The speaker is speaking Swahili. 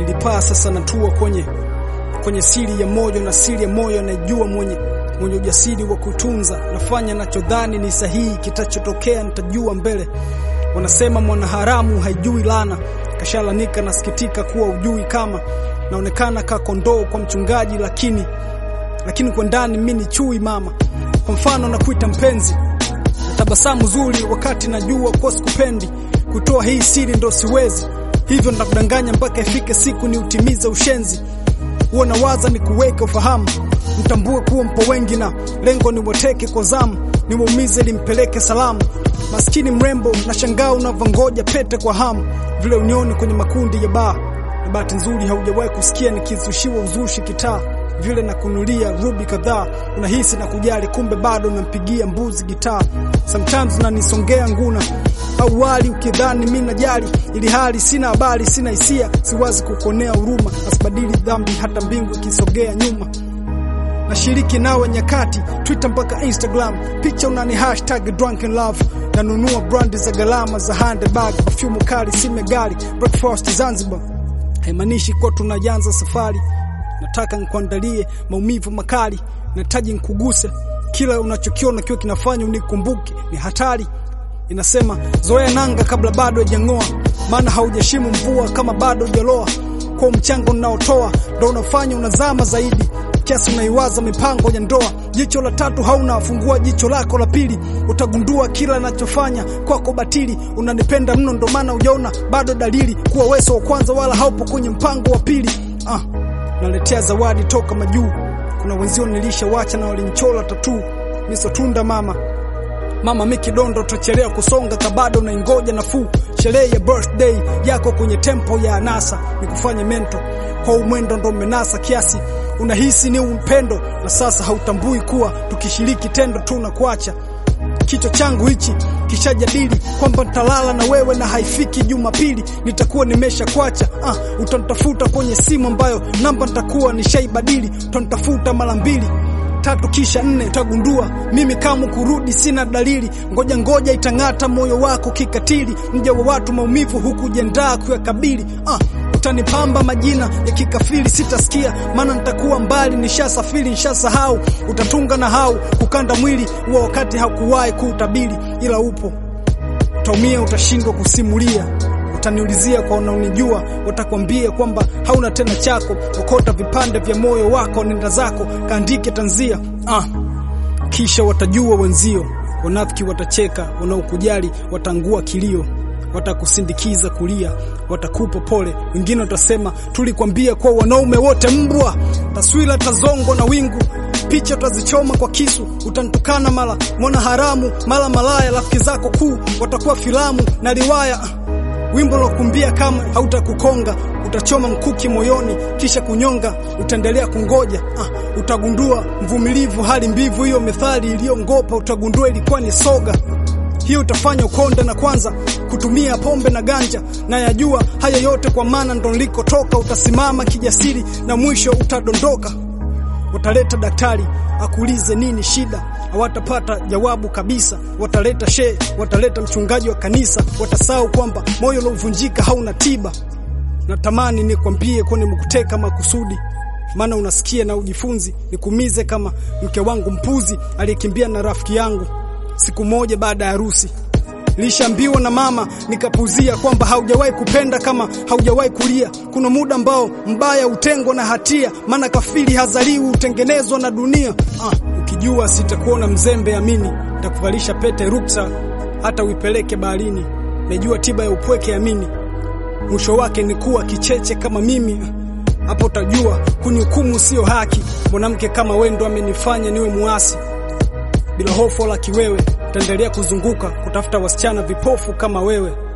nilipaa sasa natua kwenye kwenye siri ya moyo na siri ya moyo anajua mwenye mwenye ujasiri wa kutunza nafanya nachodhani ni sahihi kitachotokea nitajua mbele wanasema mwanaharamu haijui lana kashalanika nasikitika kuwa ujui kama naonekana ka kondoo kwa mchungaji lakini lakini kwa ndani mimi ni chui mama kwa mfano nakuita mpenzi na tabasamu zuri wakati najua kwa sikupendi kutoa hii siri ndo siwezi hivyo nitakudanganya mpaka ifike siku ni utimize ushenzi huwa nawaza ni kuweke ufahamu mtambue kuwa mpo wengi na lengo ni wateke kwa zamu niwaumize limpeleke salamu maskini mrembo na shangaa unavyongoja pete kwa hamu vile unioni kwenye makundi ya baa na bahati nzuri haujawahi kusikia nikizushiwa uzushi kitaa vile na kunulia rubi kadhaa unahisi na kujali kumbe bado nampigia mbuzi gitaa sometimes unanisongea nguna au wali ukidhani mimi najali ili hali sina habari sina hisia siwazi kukonea huruma asibadili dhambi hata mbingu ikisogea nyuma nashiriki nawe nyakati Twitter mpaka Instagram, picha unani hashtag drunken love, nanunua brandi za gharama za handbag, perfume kali, sime gari, breakfast Zanzibar. Haimaanishi kuwa tunaanza safari, nataka nikuandalie maumivu makali, nahitaji nikuguse, kila unachokiona kiwe kinafanya unikumbuke, ni hatari inasema zoea nanga kabla bado hajang'oa, maana haujashimu mvua kama bado hujaloa. Kwa mchango unaotoa ndo unafanya unazama zaidi kiasi unaiwaza mipango ya ndoa. Jicho la tatu hauna, fungua jicho lako la pili, utagundua kila nachofanya kwako batili. Unanipenda mno, ndo maana ujaona bado dalili kuwa weso wa kwanza, wala haupo kwenye mpango wa pili. Ah, naletea zawadi toka majuu, kuna wenzio nilishawacha na walinchola tatu, misotunda mama Mama mi kidondo tutachelewa kusonga kabado na ingoja nafuu. Sherehe ya birthday yako kwenye tempo ya anasa nikufanye mento kwa umwendo ndo menasa kiasi unahisi ni upendo na sasa hautambui kuwa tukishiriki tendo tu na kuacha. Kichwa changu hichi kishajadili kwamba nitalala na wewe na haifiki Jumapili nitakuwa nimesha kwacha. Ah, utanitafuta kwenye simu ambayo namba nitakuwa nishaibadili, utanitafuta mara mbili tatu kisha nne utagundua mimi kama kurudi sina dalili. Ngoja ngoja itang'ata moyo wako kikatili, mja wa watu maumivu huku jendaa kuyakabili. Ah, utanipamba majina ya kikafiri sitasikia, maana nitakuwa mbali, nishasafiri nishasahau. Utatunga na hau kukanda mwili huo wakati hakuwahi kuutabiri, ila upo utaumia, utashindwa kusimulia utaniulizia kwa unaonijua, watakwambia kwamba hauna tena chako. Okota vipande vya moyo wako, nenda zako kaandike tanzia. Ah, kisha watajua wenzio, wanafiki watacheka, wanaokujali watangua kilio, watakusindikiza kulia, watakupa pole. Wengine watasema tulikwambia kwa wanaume wote mbwa. Taswira tazongo na wingu picha utazichoma kwa kisu, utanitukana mara mwana haramu, mara malaya. Rafiki zako kuu watakuwa filamu na riwaya wimbo lokumbia kama hautakukonga, utachoma mkuki moyoni kisha kunyonga, utaendelea kungoja. Ah, utagundua mvumilivu hali mbivu, hiyo methali iliyongopa, utagundua ilikuwa ni soga. Hiyo utafanya ukonde na kwanza kutumia pombe na ganja, na yajua haya yote kwa maana ndo nilikotoka. Utasimama kijasiri na mwisho utadondoka. Wataleta daktari akuulize nini shida, hawatapata jawabu kabisa. Wataleta shehe, wataleta mchungaji wa kanisa, watasahau kwamba moyo uliovunjika hauna tiba. Natamani nikwambie kwa nimekuteka makusudi, maana unasikia na ujifunzi, nikumize kama mke wangu mpuzi aliyekimbia na rafiki yangu siku moja baada ya harusi. Nilishaambiwa na mama nikapuzia kwamba haujawahi kupenda kama haujawahi kulia. Kuna muda ambao mbaya utengwa na hatia, maana kafiri hazaliwi, utengenezwa na dunia. Ah, ukijua sitakuona mzembe, amini, nitakuvalisha pete ruksa, hata uipeleke baharini. Najua tiba ya upweke, amini, mwisho wake ni kuwa kicheche kama mimi. Hapo utajua kunihukumu sio haki. Mwanamke kama wewe ndo amenifanya niwe muasi bila hofu la kiwewe, taendelea kuzunguka kutafuta wasichana vipofu kama wewe.